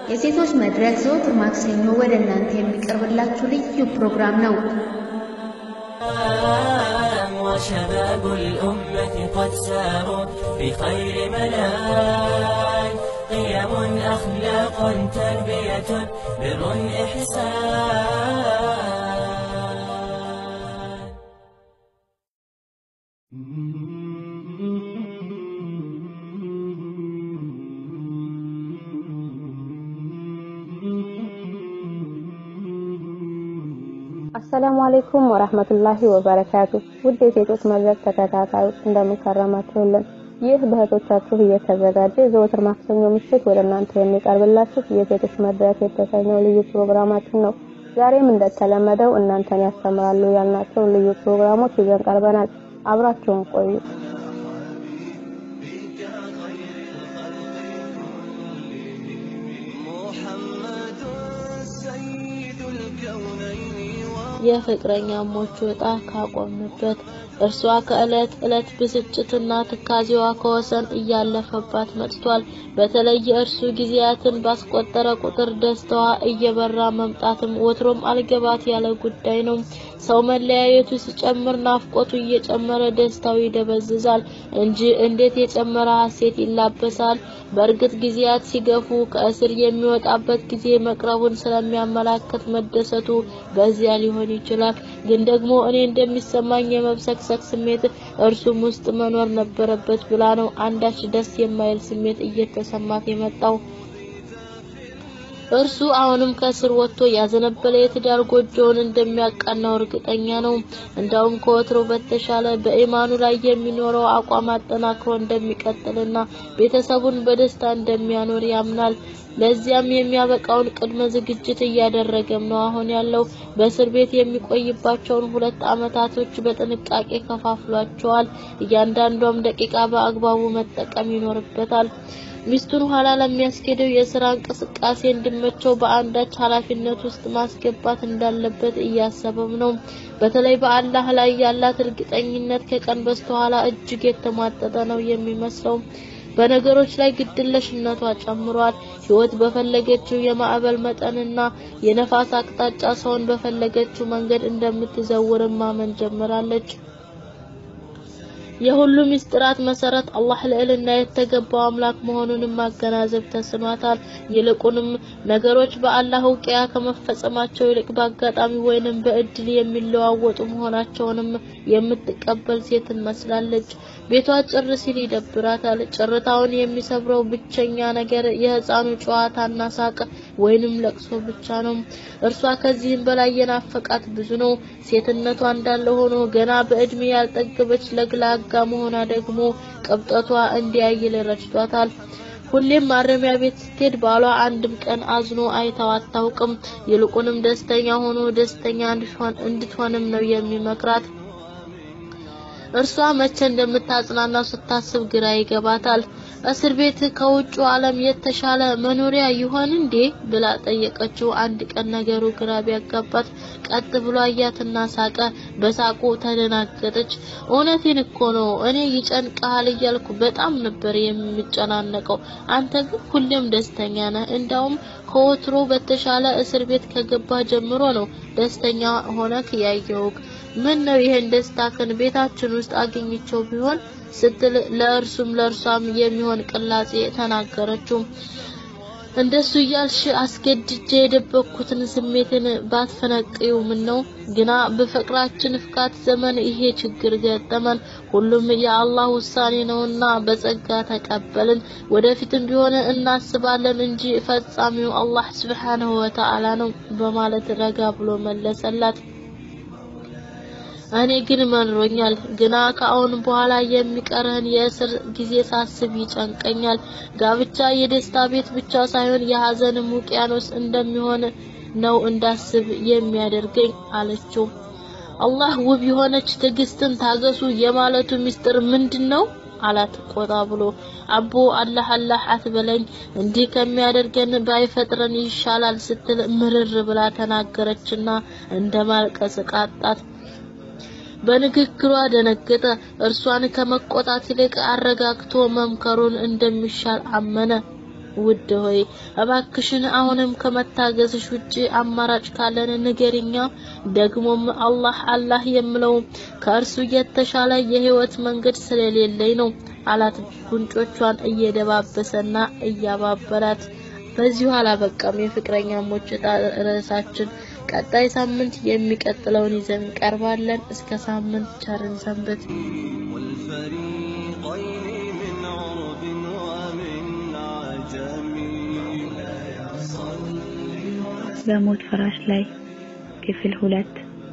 የሴቶች መድረክ ዘወትር ማክሰኞ ወደ እናንተ የሚቀርብላችሁ ልዩ ፕሮግራም ነው። وشباب الأمة قد ساروا بخير منال قيم أخلاق تربية بر إحسان አሰላሙ አለይኩም ወራህመቱላሂ ወበረካቱ። ውድ የሴቶች መድረክ ተከታታዮች እንደምን ከረማችሁልን? ይህ በእህቶቻችሁ እየተዘጋጀ ዘወትር ማክሰኞ ምሽት ወደ እናንተ የሚቀርብላችሁ የሴቶች መድረክ የተሰኘው ልዩ ፕሮግራማችን ነው። ዛሬም እንደተለመደው እናንተን ያስተምራሉ ያልናቸው ልዩ ፕሮግራሞች ይዘን ቀርበናል። አብራችሁን ቆዩ። የፍቅረኛሞቹ ዕጣ ካቆምንበት እርሷ ከዕለት ዕለት ብስጭትና ትካዜዋ ከወሰን እያለፈባት መጥቷል። በተለይ የእርሱ ጊዜያትን ባስቆጠረ ቁጥር ደስታዋ እየበራ መምጣትም ወትሮም አልገባት ያለ ጉዳይ ነው። ሰው መለያየቱ ሲጨምር ናፍቆቱ እየጨመረ ደስታው ይደበዝዛል እንጂ እንዴት የጨመረ ሐሴት ይላበሳል። በእርግጥ ጊዜያት ሲገፉ ከእስር የሚወጣበት ጊዜ መቅረቡን ስለሚያመላክት መደሰቱ በዚያ ሊሆን ይችላል። ግን ደግሞ እኔ እንደሚሰማኝ የመብሰክሰክ ስሜት እርሱም ውስጥ መኖር ነበረበት ብላ ነው አንዳች ደስ የማይል ስሜት እየተሰማት የመጣው። እርሱ አሁንም ከእስር ወጥቶ ያዘነበለ የትዳር ጎጆውን እንደሚያቃናው እርግጠኛ ነው። እንዳውም ከወትሮ በተሻለ በኢማኑ ላይ የሚኖረው አቋም አጠናክሮ እንደሚቀጥልና ቤተሰቡን በደስታ እንደሚያኖር ያምናል። ለዚያም የሚያበቃውን ቅድመ ዝግጅት እያደረገም ነው አሁን ያለው። በእስር ቤት የሚቆይባቸውን ሁለት አመታቶች በጥንቃቄ ከፋፍሏቸዋል። እያንዳንዷም ደቂቃ በአግባቡ መጠቀም ይኖርበታል። ሚስቱን ኋላ ለሚያስኬደው የስራ እንቅስቃሴ እንዲመቸው በአንዳች ኃላፊነት ውስጥ ማስገባት እንዳለበት እያሰበም ነው። በተለይ በአላህ ላይ ያላት እርግጠኝነት ከቀን በስተኋላ እጅግ የተሟጠጠ ነው የሚመስለው። በነገሮች ላይ ግድለሽነቷ ጨምሯል። ህይወት በፈለገችው የማዕበል መጠንና የነፋስ አቅጣጫ ሰውን በፈለገችው መንገድ እንደምትዘውርም ማመን ጀምራለች። የሁሉ ምስጢራት መሰረት አላህ ልዕልና የተገባው አምላክ መሆኑንም ማገናዘብ ተስኗታል። ይልቁንም ነገሮች በአላህ እውቅያ ከመፈጸማቸው ይልቅ በአጋጣሚ ወይንም በእድል የሚለዋወጡ መሆናቸውንም የምትቀበል ሴት ትመስላለች። ቤቷ ጭር ሲል ይደብራታል። ጭርታውን የሚሰብረው ብቸኛ ነገር የህፃኑ ጨዋታና ሳቅ ወይንም ለቅሶ ብቻ ነው። እርሷ ከዚህም በላይ የናፈቃት ብዙ ነው። ሴትነቷ እንዳለ ሆኖ ገና በእድሜ ያልጠገበች ለግላጋ መሆኗ ደግሞ ቅብጠቷ እንዲያይል ረድቷታል። ሁሌም ማረሚያ ቤት ስትሄድ ባሏ አንድም ቀን አዝኖ አይታው አታውቅም። ይልቁንም ደስተኛ ሆኖ ደስተኛ እንድትሆንም ነው የሚመክራት። እርሷ መቼ እንደምታጽናናው ስታስብ ግራ ይገባታል። እስር ቤት ከውጭ ዓለም የተሻለ መኖሪያ ይሆን እንዴ ብላ ጠየቀችው። አንድ ቀን ነገሩ ግራ ቢያጋባት ቀጥ ብሎ አያትና ሳቀ። በሳቁ ተደናገጠች። እውነቴን እኮ ነው፣ እኔ ይጨንቃል እያልኩ በጣም ነበር የምጨናነቀው። አንተ ግን ሁሌም ደስተኛ ነህ። እንዳውም ከወትሮ በተሻለ እስር ቤት ከገባህ ጀምሮ ነው ደስተኛ ሆነክ ያየውክ። ምን ነው ይሄን ደስታክን ቤታችን ውስጥ አገኝቸው ቢሆን ስትል ለእርሱም ለእርሷም የሚሆን ቅላጼ ተናገረችው። እንደሱ እያልሽ አስገድጄ የደበኩትን ስሜትን ባትፈነቅዩ ምን ነው ግና በፍቅራችን ፍካት ዘመን ይሄ ችግር ገጠመን። ሁሉም የአላህ ውሳኔ ነውና በጸጋ ተቀበልን። ወደፊትም ቢሆን እናስባለን እንጂ ፈጻሚው አላህ ስብሓንሁ ወተዓላ ነው በማለት ረጋ ብሎ መለሰላት። እኔ ግን መሮኛል። ግና ከአሁን በኋላ የሚቀርህን የእስር ጊዜ ሳስብ ይጨንቀኛል። ጋብቻ የደስታ ቤት ብቻ ሳይሆን የሀዘንም ውቅያኖስ እንደሚሆን ነው እንዳስብ የሚያደርገኝ አለችው። አላህ ውብ የሆነች ትዕግስትን ታገሱ የማለቱ ምስጢር ምንድን ነው? አላት ቆጣ ብሎ። አቦ አላህ አላህ አትበለኝ፣ እንዲህ ከሚያደርገን ባይፈጥረን ይሻላል ስትል ምርር ብላ ተናገረችና እንደማልቀስ ቃጣት። በንግግሯ ደነገጠ። እርሷን ከመቆጣት ይልቅ አረጋግቶ መምከሩን እንደሚሻል አመነ። ውድ ሆይ እባክሽን አሁንም ከመታገዝሽ ውጪ አማራጭ ካለን ንገሪኛ። ደግሞም አላህ አላህ የምለው ከእርሱ የተሻለ የህይወት መንገድ ስለሌለኝ ነው አላት፣ ጉንጮቿን እየደባበሰና እያባበላት። በዚሁ አላበቃም። የፍቅረኛሞች ዕጣ ርዕሳችን ቀጣይ ሳምንት የሚቀጥለውን ይዘን እንቀርባለን። እስከ ሳምንት ቸርን ሰንብት። والفريقين من عرب ومن عجم በሞት ፍራሽ ላይ ክፍል ሁለት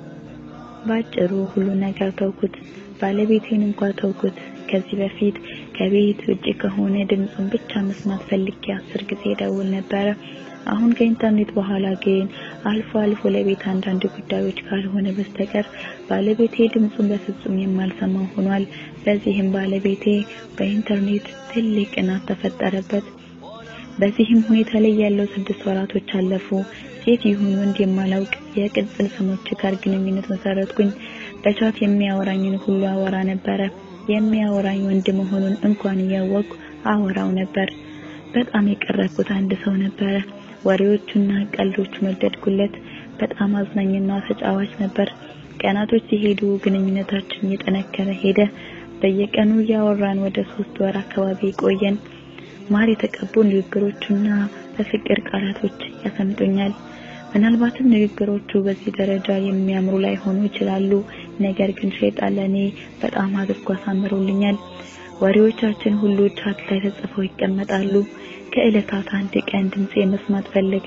ባጭሩ ሁሉ ነገር ተውኩት። ባለቤቴን እንኳ ተውኩት። ከዚህ በፊት ከቤት ውጭ ከሆነ ድምፁን ብቻ መስማት ፈልጌ አስር ጊዜ ደውል ነበረ። አሁን ከኢንተርኔት በኋላ ግን አልፎ አልፎ ለቤት አንዳንድ ጉዳዮች ካልሆነ በስተቀር ባለቤቴ ድምፁን በፍጹም የማልሰማው ሆኗል። በዚህም ባለቤቴ በኢንተርኔት ትልቅ ቅናት ተፈጠረበት። በዚህም ሁኔታ ላይ ያለው ስድስት ወራቶች አለፉ። ሴት ይሁን ወንድ የማላውቅ የቅጽል ስሞች ጋር ግንኙነት መሰረትኩኝ። በቻት የሚያወራኝን ሁሉ አወራ ነበረ። የሚያወራኝ ወንድ መሆኑን እንኳን እያወቅኩ አወራው ነበር። በጣም የቀረብኩት አንድ ሰው ነበረ። ወሬዎቹና ቀልዶቹ መደድኩለት። በጣም አዝናኝና ተጫዋች ነበር። ቀናቶች ሲሄዱ ግንኙነታችን እየጠነከረ ሄደ። በየቀኑ እያወራን ወደ ሶስት ወር አካባቢ ቆየን። ማር የተቀቡ ንግግሮቹና በፍቅር ቃላቶች ያሰምጡኛል። ምናልባትም ንግግሮቹ በዚህ ደረጃ የሚያምሩ ላይሆኑ ይችላሉ። ነገር ግን ሸይጣን ለኔ በጣም አድርጎ አሳምሮልኛል። ወሬዎቻችን ሁሉ ቻት ላይ ተጽፈው ይቀመጣሉ። ከዕለታት አንድ ቀን ድምጼ መስማት ፈለገ።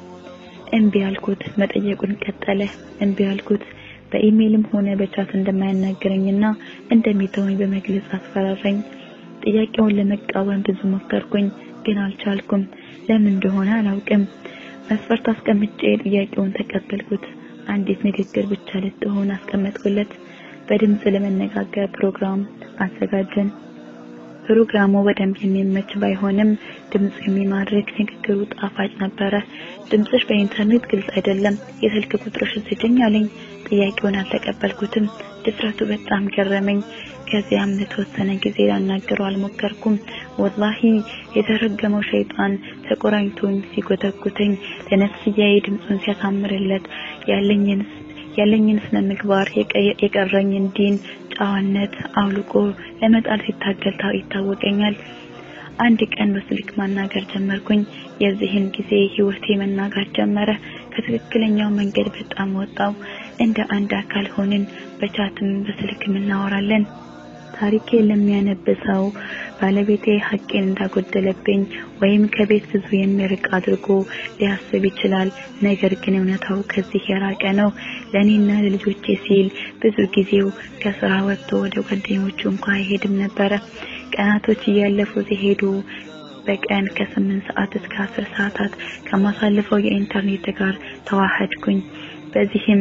እምቢ አልኩት። መጠየቁን ቀጠለ። እምቢ አልኩት። በኢሜይልም ሆነ በቻት እንደማያናግረኝና እንደሚተወኝ በመግለጽ አስፈራራኝ። ጥያቄውን ለመቃወም ብዙ ሞከርኩኝ፣ ግን አልቻልኩም። ለምን እንደሆነ አላውቅም። መስፈርት አስቀምጬ ጥያቄውን ተቀበልኩት። አንዲት ንግግር ብቻ ልትሆን አስቀመጥኩለት። በድምጽ ለመነጋገር ፕሮግራም አዘጋጀን። ፕሮግራሙ በደንብ የሚመች ባይሆንም ድምፁ የሚማርክ ንግግሩ ጣፋጭ ነበረ። ድምፅሽ በኢንተርኔት ግልጽ አይደለም፣ የስልክ ቁጥርሽን ስጭኝ አለኝ። ጥያቄውን አልተቀበልኩትም። ድፍረቱ በጣም ገረመኝ። ከዚያም ለተወሰነ ጊዜ ላናገረው አልሞከርኩም። ወላሂ የተረገመው ሸይጣን ተቆራኝቶኝ ሲጎተጉተኝ ለነፍስያዬ ድምፁን ሲያሳምርለት ያለኝን ያለኝን ስነ ምግባር የቀረኝን ዲን ጨዋነት አውልቆ ለመጣል ሲታገል ይታወቀኛል። አንድ ቀን በስልክ ማናገር ጀመርኩኝ። የዚህን ጊዜ ህይወቴ መናጋት ጀመረ። ከትክክለኛው መንገድ በጣም ወጣው። እንደ አንድ አካል ሆንን። በቻትም በስልክም እናወራለን። ታሪኬ ለሚያነብሰው ባለቤቴ ሐቄን እንዳጎደለብኝ ወይም ከቤት ብዙ የሚርቅ አድርጎ ሊያስብ ይችላል። ነገር ግን እውነታው ከዚህ የራቀ ነው። ለእኔና ለልጆቼ ሲል ብዙ ጊዜው ከስራ ወጥቶ ወደ ጓደኞቹ እንኳ አይሄድም ነበረ። ቀናቶች እያለፉ ሲሄዱ በቀን ከስምንት ሰዓት እስከ አስር ሰዓታት ከማሳልፈው የኢንተርኔት ጋር ተዋሃድኩኝ። በዚህም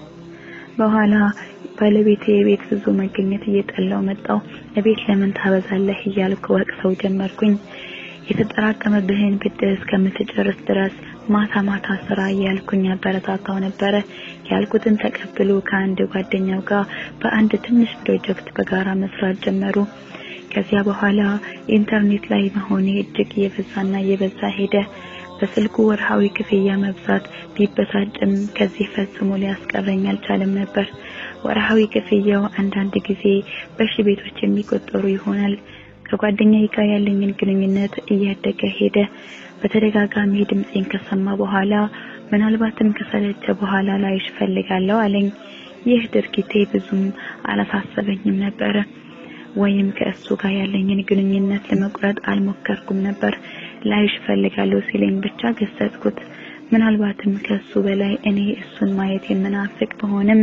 በኋላ ባለቤቴ የቤት ብዙ መገኘት እየጠላው መጣው። እቤት ለምን ታበዛለህ እያልኩ ወቅሰው ጀመርኩኝ። የተጠራቀመብህን ብድር እስከምትጨርስ ድረስ ማታ ማታ ስራ እያልኩኝ አበረታታው ነበረ። ያልኩትን ተቀብሎ ከአንድ ጓደኛው ጋር በአንድ ትንሽ ፕሮጀክት በጋራ መስራት ጀመሩ። ከዚያ በኋላ ኢንተርኔት ላይ መሆኔ እጅግ እየበዛና እየበዛ ሄደ። በስልኩ ወርሃዊ ክፍያ መብዛት ቢበሳጭም ከዚህ ፈጽሞ ሊያስቀረኝ አልቻለም ነበር። ወርሃዊ ክፍያው አንዳንድ ጊዜ በሺ ቤቶች የሚቆጠሩ ይሆናል። ከጓደኛዬ ጋር ያለኝን ግንኙነት እያደገ ሄደ። በተደጋጋሚ ድምጼን ከሰማ በኋላ ምናልባትም ከሰለቸ በኋላ ላይሽ ፈልጋለሁ አለኝ። ይህ ድርጊቴ ብዙም አላሳሰበኝም ነበረ ወይም ከእሱ ጋር ያለኝን ግንኙነት ለመቁረጥ አልሞከርኩም ነበር። ላይሽ ፈልጋለሁ ሲለኝ ብቻ ገሰጽኩት። ምናልባትም ከሱ በላይ እኔ እሱን ማየት የምናፍቅ በሆንም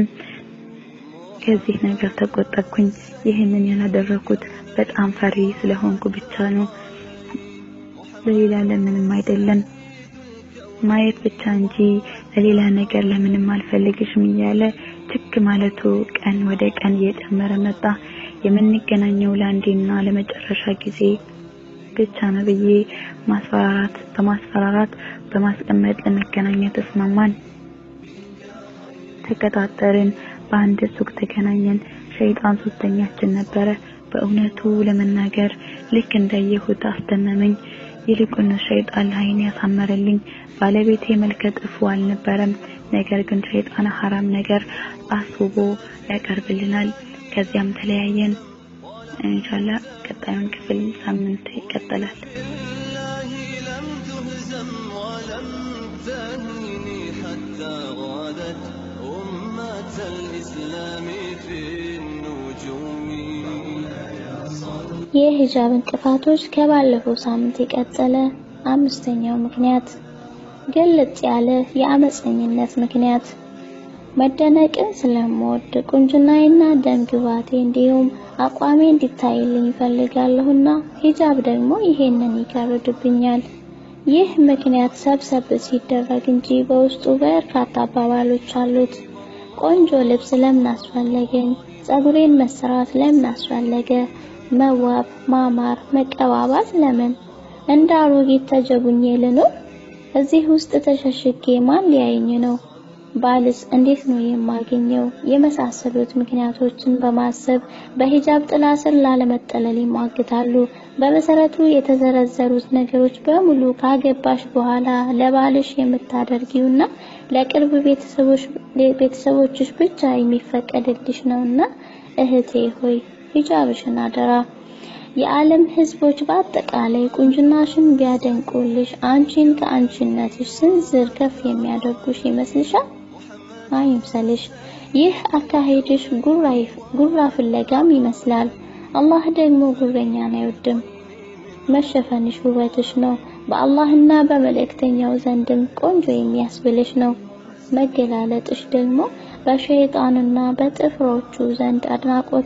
ከዚህ ነገር ተቆጠብኩኝ። ይህንን ያላደረኩት በጣም ፈሪ ስለሆንኩ ብቻ ነው፣ ለሌላ ለምንም አይደለም። ማየት ብቻ እንጂ ለሌላ ነገር ለምንም አልፈልግሽም እያለ ትክ ማለቱ ቀን ወደ ቀን እየጨመረ መጣ። የምንገናኘው ለአንዴና ለመጨረሻ ጊዜ ብቻ ነው ብዬ ማስፈራራት በማስፈራራት በማስቀመጥ ለመገናኘት ተስማማን። ተቀጣጠርን። በአንድ ሱቅ ተገናኘን። ሸይጣን ሶስተኛችን ነበረ። በእውነቱ ለመናገር ልክ እንደየሁት አስደመመኝ። ይልቁን ሸይጣን ለዓይኔ ያሳመረልኝ ባለቤቴ መልከ ጥፉ አልነበረም። ነገር ግን ሸይጣን ሐራም ነገር አስቦ ያቀርብልናል። ከዚያም ተለያየን። ኢንሻአላህ ቀጣዩን ክፍል ሳምንት ይቀጥላል። بالله لم تهزم ولم تهني حتى غادت أمة الإسلام في النجوم የሂጃብ እንቅፋቶች ከባለፈው ሳምንት የቀጠለ አምስተኛው ምክንያት ግልጽ ያለ የአመፀኝነት ምክንያት መደነቅን ስለምወድ ቁንጅናዬና ደም ግባቴ እንዲሁም አቋሜ እንዲታይልኝ ይፈልጋለሁና ሂጃብ ደግሞ ይሄንን ይጋርድብኛል። ይህ ምክንያት ሰብሰብ ሲደረግ እንጂ በውስጡ በርካታ አባባሎች አሉት። ቆንጆ ልብስ ለምን አስፈለገኝ? ጸጉሬን መሰራት ለምን አስፈለገ? መዋብ፣ ማማር፣ መቀባባት ለምን? እንደ አሮጊት ተጀቡኜ ልኑር? እዚህ ውስጥ ተሸሽጌ ማን ሊያየኝ ነው? ባልስ እንዴት ነው የማገኘው? የመሳሰሉት ምክንያቶችን በማሰብ በሂጃብ ጥላ ስር ላለመጠለል ይሟግታሉ። በመሰረቱ የተዘረዘሩት ነገሮች በሙሉ ካገባሽ በኋላ ለባልሽ የምታደርጊውና ለቅርብ ቤተሰቦች ቤተሰቦችሽ ብቻ የሚፈቀድልሽ ነውና እህቴ ሆይ ሂጃብሽን አደራ። የዓለም ህዝቦች በአጠቃላይ ቁንጅናሽን ቢያደንቁልሽ አንቺን ከአንቺነትሽ ስንዝር ከፍ የሚያደርጉሽ ይመስልሻል? አይምሰልሽ። ይህ አካሄድሽ ጉራ ፍለጋም ይመስላል። አላህ ደግሞ ጉረኛን አይወድም። መሸፈንሽ ውበትሽ ነው። በአላህና በመልእክተኛው ዘንድም ቆንጆ የሚያስብልሽ ነው። መገላለጥሽ ደግሞ በሸይጣንና በጥፍሮቹ ዘንድ አድናቆት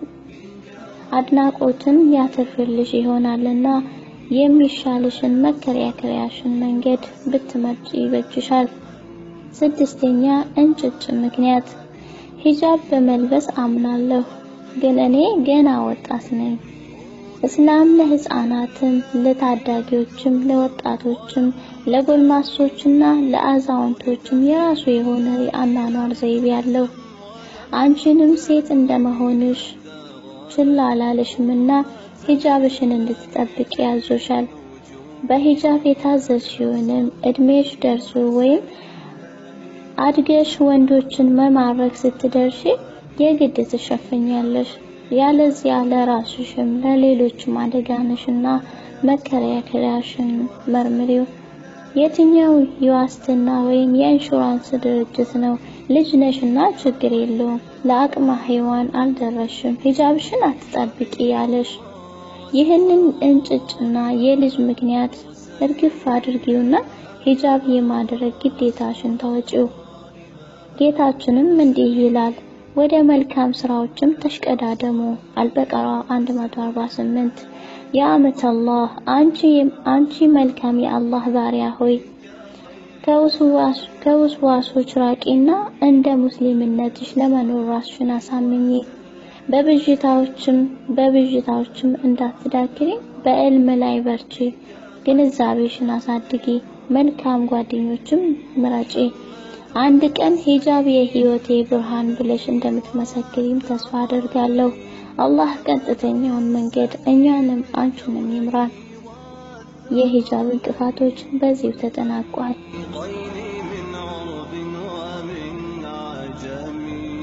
አድናቆትን ያተርፍልሽ ይሆናልና የሚሻልሽን መከራከሪያሽን መንገድ ብትመርጪ ይበጅሻል። ስድስተኛ እንጭጭ ምክንያት ሂጃብ በመልበስ አምናለሁ፣ ግን እኔ ገና ወጣት ነኝ። እስላም ለህፃናትም፣ ለታዳጊዎችም፣ ለወጣቶችም፣ ለጎልማሶችና ለአዛውንቶችም የራሱ የሆነ የአኗኗር ዘይቤ አለው። አንቺንም ሴት እንደመሆንሽ ችላ አላለሽምና ሂጃብሽን እንድትጠብቂ ያዞሻል። በሂጃብ የታዘዝሽውንም እድሜሽ ደርሶ ወይም አድገሽ ወንዶችን መማረክ ስትደርሺ የግድ ትሸፈኛለሽ። ያለዚያ ለራስሽም ለሌሎችም አደጋነሽና መከራከሪያሽን መርምሪው። የትኛው የዋስትና ወይም የኢንሹራንስ ድርጅት ነው ልጅ ነሽና ችግር የለውም ለአቅመ ሔዋን አልደረሽም ሂጃብሽን አትጠብቂ ያለሽ? ይህንን እንጭጭና የልጅ ምክንያት እርግፍ አድርጊውና ሂጃብ የማድረግ ግዴታሽን ተወጪው። ጌታችንም እንዲህ ይላል፣ ወደ መልካም ስራዎችም ተሽቀዳደሙ። አልበቀራ 148 የአመት አላህ አንቺ አንቺ መልካም የአላህ ባሪያ ሆይ ከውስዋሶች ራቂና እንደ ሙስሊምነትሽ ለመኖር ራስሽን አሳምኚ። በብዥታዎችም በብዥታዎችም እንዳትዳክሪ በዕልም ላይ በርቺ። ግንዛቤሽን አሳድጊ። መልካም ጓደኞችም ምረጪ። አንድ ቀን ሂጃብ የህይወቴ ብርሃን ብለሽ እንደምትመሰክሪም ተስፋ አደርጋለሁ። አላህ ቀጥተኛውን መንገድ እኛንም አንቺንም ይምራን። የሂጃብ እንቅፋቶች በዚሁ ተጠናቋል። طيني من عرب ومن عجم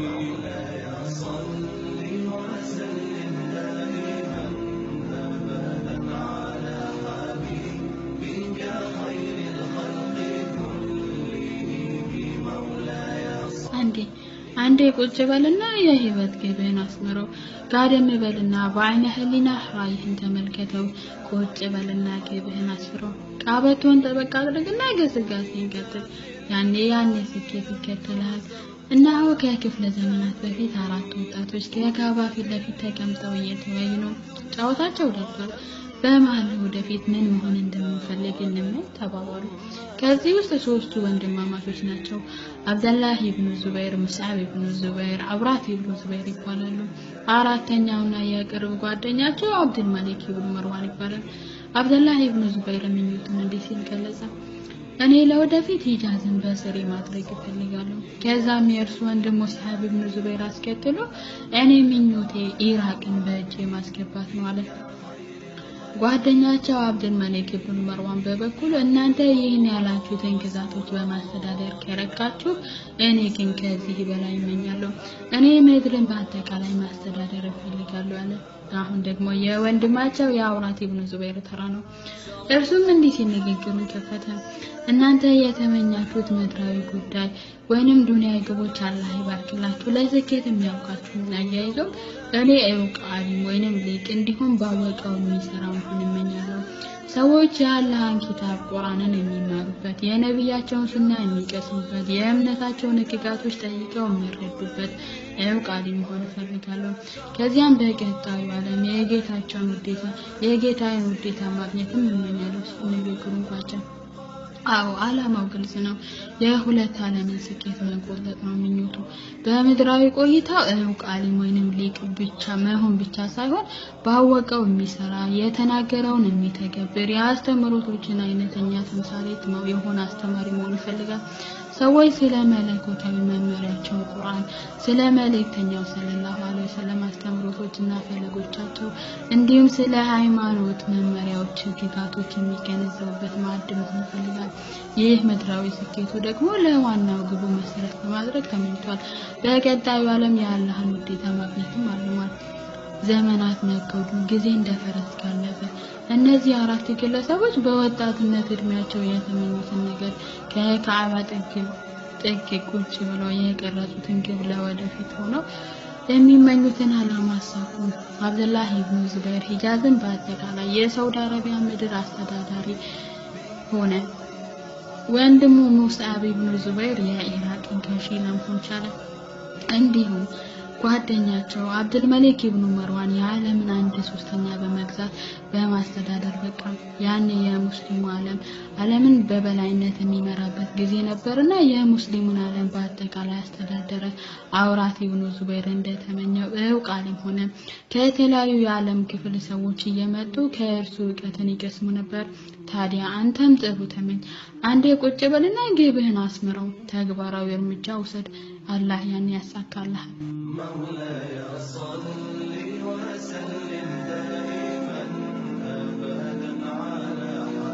አንዴ አንዴ ቁጭ በልና የህይወት ግብህን አስምረው። ጋደም በልና በአይነ ህሊና ራይህን ተመልከተው። ቁጭ በልና ግብህን አስፍረው። ቃበቶን ጠበቅ አድርግና ገስጋሴን ቀጥል። ያኔ ያኔ ስኬት ይከተልሃል። እነሆ ከክፍለ ዘመናት በፊት አራት ወጣቶች ከካባ ፊት ለፊት ተቀምጠው እየተወያዩ ነው። ጨዋታቸው ደርሷል። በመሀል ወደፊት ምን መሆን እንደምንፈልግ እንመኝ ተባባሉ። ከዚህ ውስጥ ሶስቱ ወንድማማቾች ናቸው። አብደላህ ኢብኑ ዙበይር፣ ሙስዓብ ኢብኑ ዙበይር፣ አብራት ኢብኑ ዙበይር ይባላሉ። አራተኛውና የቅርብ ጓደኛቸው አብዱል መሊክ ኢብኑ መርዋን ይባላል። አብደላህ ኢብኑ ዙበይር ምኞቱን እንዲህ ሲል ገለጸ። እኔ ለወደፊት ሂጃዝን በስሬ ማድረግ እፈልጋለሁ። ከዛም የእርሱ ወንድም ሙስዓብ ኢብኑ ዙበይር አስከትሎ እኔ ምኞቴ ኢራቅን በእጄ ማስገባት ነው አለ። ጓደኛቸው አብድል መሊክ ኢብኑ መርዋን በበኩሉ እናንተ ይህን ያላችሁትን ግዛቶች በማስተዳደር ከረካችሁ፣ እኔ ግን ከዚህ በላይ እመኛለሁ። እኔ ምድርን በአጠቃላይ ማስተዳደር እፈልጋለሁ አለ። አሁን ደግሞ የወንድማቸው የአውራት ኢብኑ ዙበይር ተራ ነው። እርሱም እንዲህ ሲል ንግግሩን ከፈተ። እናንተ የተመኛችሁት ምድራዊ ጉዳይ ወይንም ዱንያዊ ግቦች አላህ ይባርክላችሁ፣ ለስኬት የሚያውቃችሁን አያይዞ እኔ እውቅ አሊም ወይንም ሊቅ እንዲሁም ባወቀው የሚሰራ መሆን እመኛለሁ። ሰዎች የአላህን ኪታብ ቁርአንን የሚማሩበት፣ የነቢያቸውን ሱና የሚቀስሙበት፣ የእምነታቸውን ሕግጋቶች ጠይቀው የሚረዱበት እውቅ አሊም መሆን እፈልጋለሁ። ከዚያም በቀጣዩ ዓለም የጌታቸውን ውዴታ የጌታዬን ውዴታ ማግኘትም እመኛለሁ ሲል ንግግሩን ቋጨ። አዎ ዓላማው ግልጽ ነው። የሁለት ዓለምን ስኬት መቆለጥ ነው ምኞቱ። በምድራዊ ቆይታው እውቅ አሊም ወይንም ሊቅ ብቻ መሆን ብቻ ሳይሆን ባወቀው የሚሰራ የተናገረውን የሚተገብር የአስተምህሮቶችን አይነተኛ ተምሳሌት ነው የሆነ አስተማሪ መሆን ይፈልጋል። ሰዎች ስለ መለኮታዊ መመሪያቸው ቁርአን፣ ስለ መልእክተኛው ሰለላሁ ዐለይሂ ወሰለም አስተምህሮቶችና ፈለጎቻቸው እንዲሁም ስለ ሃይማኖት መመሪያዎች፣ ህግጋቶች የሚገነዘቡበት ማዕድ መሆን ይፈልጋል። ይህ ምድራዊ ስኬቱ ደግሞ ለዋናው ግቡ መሰረት በማድረግ ተመኝቷል። በቀጣዩ ዓለም የአላህን ውዴታ ማግኘትም አልሟል። ዘመናት ነጎዱ፣ ጊዜ እንደ ፈረስ ጋለበ። እነዚህ አራት ግለሰቦች በወጣትነት እድሜያቸው የተመኙትን ነገር ከካዕባ ጥግ ጥግ ቁጭ ብለው የቀረጹትን ግብ ለወደፊት ሆነው የሚመኙትን ዓላማ አሳኩ። አብዱላህ ኢብኑ ዙበይር ሂጃዝን በአጠቃላይ የሳውዲ አረቢያ ምድር አስተዳዳሪ ሆነ። ወንድሙ ሙስዓብ ኢብኑ ዙበይር የኢራቅን ገዢ ለመሆን ቻለ። እንዲሁም ጓደኛቸው አብዱል መሊክ ኢብኑ መርዋን የዓለምን አንድ ሶስተኛ በመግዛት በማስተዳደር በቃ ያኔ የሙስሊሙ ዓለም ዓለምን በበላይነት የሚመራበት ጊዜ ነበርና የሙስሊሙን ዓለም በአጠቃላይ አስተዳደረ። አውራት ኢብኑ ዙበይር እንደተመኘው እውቅ አሊም ሆነ። ከተለያዩ የዓለም ክፍል ሰዎች እየመጡ ከእርሱ እውቀትን ይቀስሙ ነበር። ታዲያ አንተም ጥሩ ተመኝ፣ አንዴ ቁጭ በልና ግብህን አስምረው፣ ተግባራዊ እርምጃ ውሰድ። አላህ ያን ያሳካልሃል። مولاي صل وسلم دائما ابدا على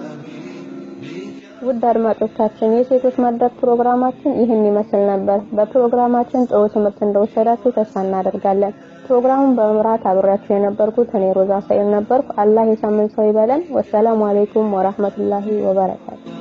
حبيبك ውድ አድማጮቻችን የሴቶች መድረክ ፕሮግራማችን ይህን ይመስል ነበር። በፕሮግራማችን ጥሩ ትምህርት እንደወሰዳችሁ ተስፋ እናደርጋለን። ፕሮግራሙን በመምራት አብሬያችሁ የነበርኩት እኔ ሮዛ ሰይል ነበርኩ። አላህ የሳምንት ሰው ይበለን። ወሰላሙ አሌይኩም ወራህመቱላሂ ወበረካቱ።